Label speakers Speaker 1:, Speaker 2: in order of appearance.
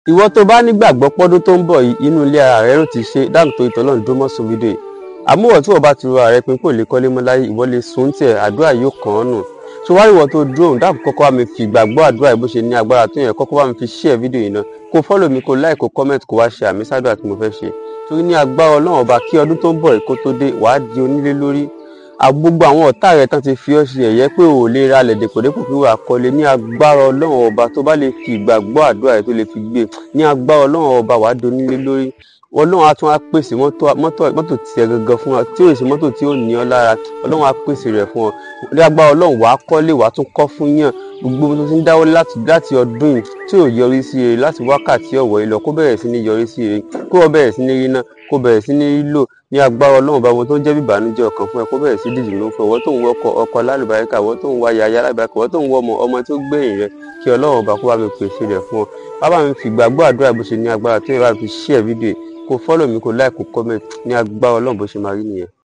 Speaker 1: ìwọ tó bá nígbàgbọ́ pọ́dún tó ń bọ̀ yìí inú ilé ara rẹ ló ti ṣe dáàbò tó ìtọ́lọ́run dúró mọ́ sùn fídíò yìí àmúwọ̀ tí wọ́n bá ti ro ààrẹ pin kò lè kọ́lé mọ́ láyé ìwọ lè sùn tiẹ̀ àdúrà yóò kàn án nù tó wá ìwọ tó dúró òun dáàbò kọ́kọ́ bá mi fi ìgbàgbọ́ àdúrà yìí bó ṣe ní agbára tó yẹn kọ́kọ́ bá mi fi share fídíò yìí náà kó fọ́lọ̀ mi kó like kó comment kó wá ṣe àmì sádùá tí mo fẹ́ ṣe torí ní agbára ọlọ́run ọba kí ọdún tó ń bọ̀ yìí kó tó dé wàá di onílé lórí gbogbo àwọn ọ̀tá rẹ̀ tán ti fi ọ́ ṣe ẹ̀yẹ́ pé ò lè ra lẹ̀ dèpòdépò fi wà kọ́lé ní agbára ọlọ́run ọba tó bá lè fi ìgbàgbọ́ àdúrà rẹ̀ tó lè fi gbé ní agbára ọlọ́run ọba wàá di onílé lórí ọlọ́run á tún á pèsè mọ́tò tiẹ̀ gangan fún ọ tí ò sí mọ́tò tí ó ní ọ lára ọlọ́run á pèsè rẹ̀ fún ọ ní agbára ọlọ́run wàá kọ́lé wàá tún kọ́ fún yàn gbogbo tó ti ń dáwọ́ láti ọdún yìí tí ò yọrí sí eré láti wákàtí ọ̀wọ́ yìí lọ kó bẹ̀rẹ̀ sí ní yọrí sí eré kó o bẹ̀rẹ̀ sí ní rí náà kó bẹ̀rẹ̀ sí ní lò ní agbára ọlọ́run bá wọn tó ń jẹ́ bíbànújẹ́ ọkàn fún ẹ kó bẹ̀rẹ̀ sí dìjì ló ń fún ẹ wọ́n tó ń wọ ọkọ ọkọ alálùbáríkà wọ́n tó ń wá yaya alálùbáríkà wọ́n tó ń wọ ọmọ ọmọ tó gbẹ̀yìn rẹ kí ọlọ́run bá kó bá mi pèsè rẹ̀ fún ọ bàbá mi fi gbàgbọ́ àdúrà bó ṣe ní agbára tó yẹ bá mi fi share fídíò kó follow mi kó like kó comment ní agbára ọlọ́run bó ṣe máa rí nìyẹn.